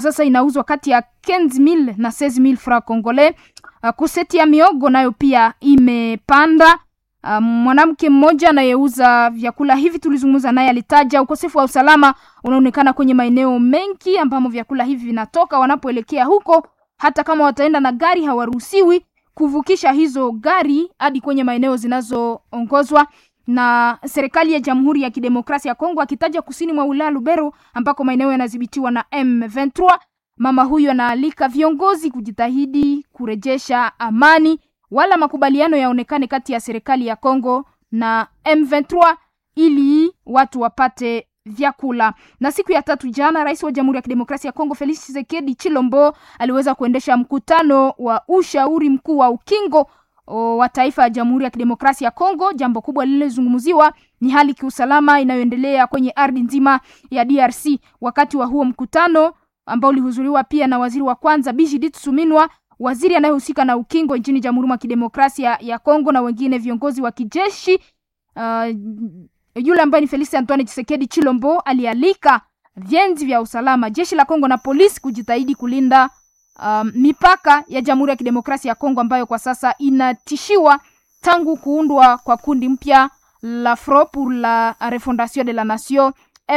sasa inauzwa kati ya 15000 na 16000 francs congolais. Uh, kuseti ya miogo nayo pia imepanda. Uh, mwanamke mmoja anayeuza vyakula hivi tulizungumza naye, alitaja ukosefu wa usalama unaonekana kwenye maeneo mengi ambamo vyakula hivi vinatoka. Wanapoelekea huko, hata kama wataenda na gari, hawaruhusiwi kuvukisha hizo gari hadi kwenye maeneo zinazoongozwa na serikali ya Jamhuri ya Kidemokrasia ya Kongo, akitaja kusini mwa wilaya Lubero ambako maeneo yanadhibitiwa na M23. Mama huyu anaalika viongozi kujitahidi kurejesha amani, wala makubaliano yaonekane kati ya serikali ya Kongo na M23 ili watu wapate vyakula. Na siku ya tatu jana, rais wa Jamhuri ya Kidemokrasia ya Kongo Felix Tshisekedi Chilombo aliweza kuendesha mkutano wa ushauri mkuu wa ukingo wa taifa ya Jamhuri ya Kidemokrasia ya Kongo. Jambo kubwa lililozungumziwa ni hali kiusalama inayoendelea kwenye ardhi nzima ya DRC. Wakati wa huo mkutano ambao ulihudhuriwa pia na waziri wa kwanza Bijidit Suminwa, waziri anayehusika na ukingo nchini Jamhuri ya Kidemokrasia ya Kongo na wengine viongozi wa kijeshi. Uh, yule ambaye ni Felix Antoine Tshisekedi Chilombo alialika vyenzi vya usalama, jeshi la Kongo na polisi kujitahidi kulinda um, mipaka ya Jamhuri ya Kidemokrasia ya Kongo ambayo kwa sasa inatishiwa tangu kuundwa kwa kundi mpya la Front pour la Refondation de la Nation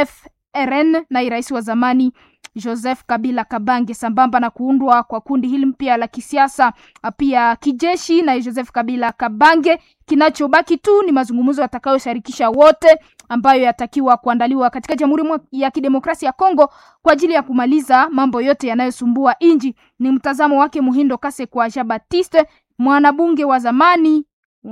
FRN na rais wa zamani Joseph Kabila Kabange, sambamba na kuundwa kwa kundi hili mpya la kisiasa pia kijeshi na Joseph Kabila Kabange. Kinachobaki tu ni mazungumzo yatakayoshirikisha wote ambayo yatakiwa kuandaliwa katika Jamhuri ya Kidemokrasia ya Kongo kwa ajili ya kumaliza mambo yote yanayosumbua inji. Ni mtazamo wake Muhindo Kase kwa Jean Baptiste, mwanabunge wa zamani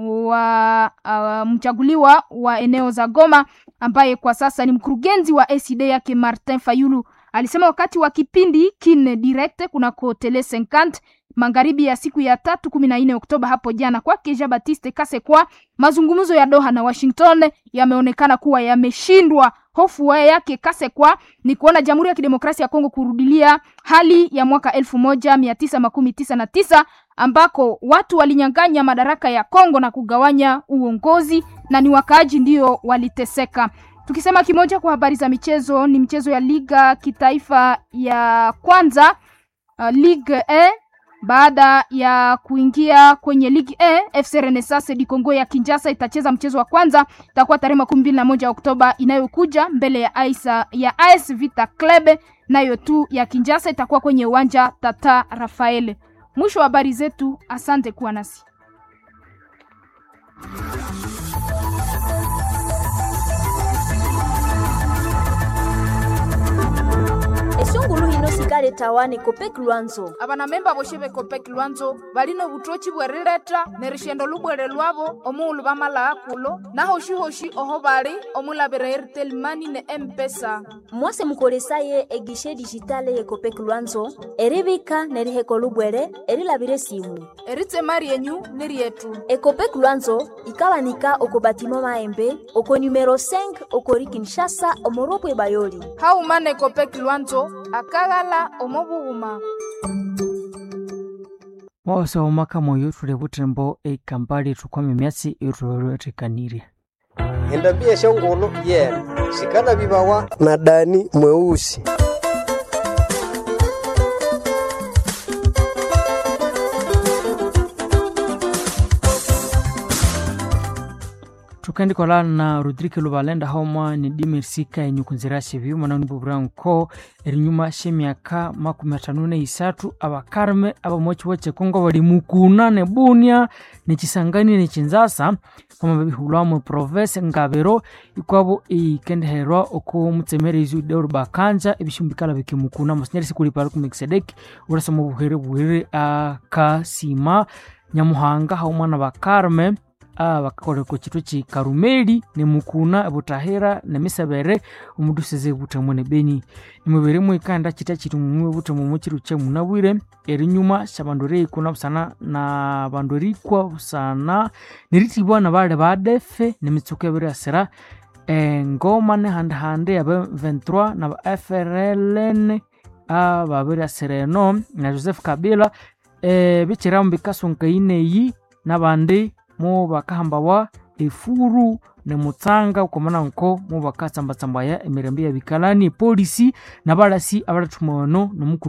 wa uh, mchaguliwa wa eneo za Goma ambaye kwa sasa ni mkurugenzi wa ACD yake Martin Fayulu alisema wakati wa kipindi kine direct kunako tele 50 magharibi ya siku ya tatu kumi na nne Oktoba hapo jana, kwake Jean Baptiste Kasekwa, mazungumzo ya Doha na Washington yameonekana kuwa yameshindwa. Hofu yake Kasekwa ni kuona Jamhuri ya Kidemokrasia ya Kongo kurudilia hali ya mwaka elfu moja mia tisa makumi tisa na tisa ambako watu walinyang'anya madaraka ya Kongo na kugawanya uongozi na ni wakaaji ndio waliteseka. Tukisema kimoja kwa habari za michezo, ni michezo ya liga kitaifa ya kwanza uh, Ligue E. Baada ya kuingia kwenye Ligue E, FC Renaissance di Congo ya Kinshasa itacheza mchezo wa kwanza, itakuwa tarehe makumi mbili na moja Oktoba inayokuja mbele ya Aisa, ya AS Vita Club nayo tu ya Kinshasa itakuwa kwenye uwanja Tata Rafael. Mwisho wa habari zetu, asante kuwa nasi. esungulu hino sikale tawane kopeki lwanzo abana memba boshe bekopeki lwanzo balino butochi bwerileta ne rishendo lubwele lwabo omuulu bamala akulo nahoshi-hoshi oho bali omulabira airtel mani ne empesa mwase mukolesaye egishe dijitale yekopeki lwanzo eribika neriheko lubwele erilabire simu eritema ryenyu ni ryetu ekopeki lwanzo ikawanika oko batimo maembe oko numero 5 okori kinshasa omoropwe bayoli haumana ekopeki lwanzo akaghala omobughuma wose omaka moyo thuli butembo ekambali thukwama emyatsi ithulethekanirye endambia shongolo yena sikana bibawa na dani mweusi thukendikola na rodrike lubalenda haumwa ni dimersika enyukunzira shivi mwanani bubura nko erinyuma shemyaka makumi atano neisatu abakarme abamochiwa chekongo bali mukuna nebunia nechisangani nechinzasa pama babihulwamo province ngabero ikwabo ikendeherwa oko mutsemerezi deur bakanja ebishumbikala bikimukuna mosinyari sikulipala kumekisedeki urasa mu buhere buhere akasima nyamuhanga haumwana bakarme bakakoleka chitwe chi karumeli nemukuna butahira nemisebere omuduseze butamo nebeni nimubere mwikanda chita chiti mumwe butamo muchiru che munabwire erinyuma shabandu reikuna busana na bandu rikwa busana neritibwa na bale badefe nemitsuko ebere asera engoma nehandehande abe 23 na ba frln ababere asera eno na joseph kabila e, bichiramu bikasunkayineyi nabandi mo bakahambawa efuru nemutsanga ukomana nko mo bakatsambatsambaya emirembe ya bikalani polisi nabalasi abalathumano nomukuru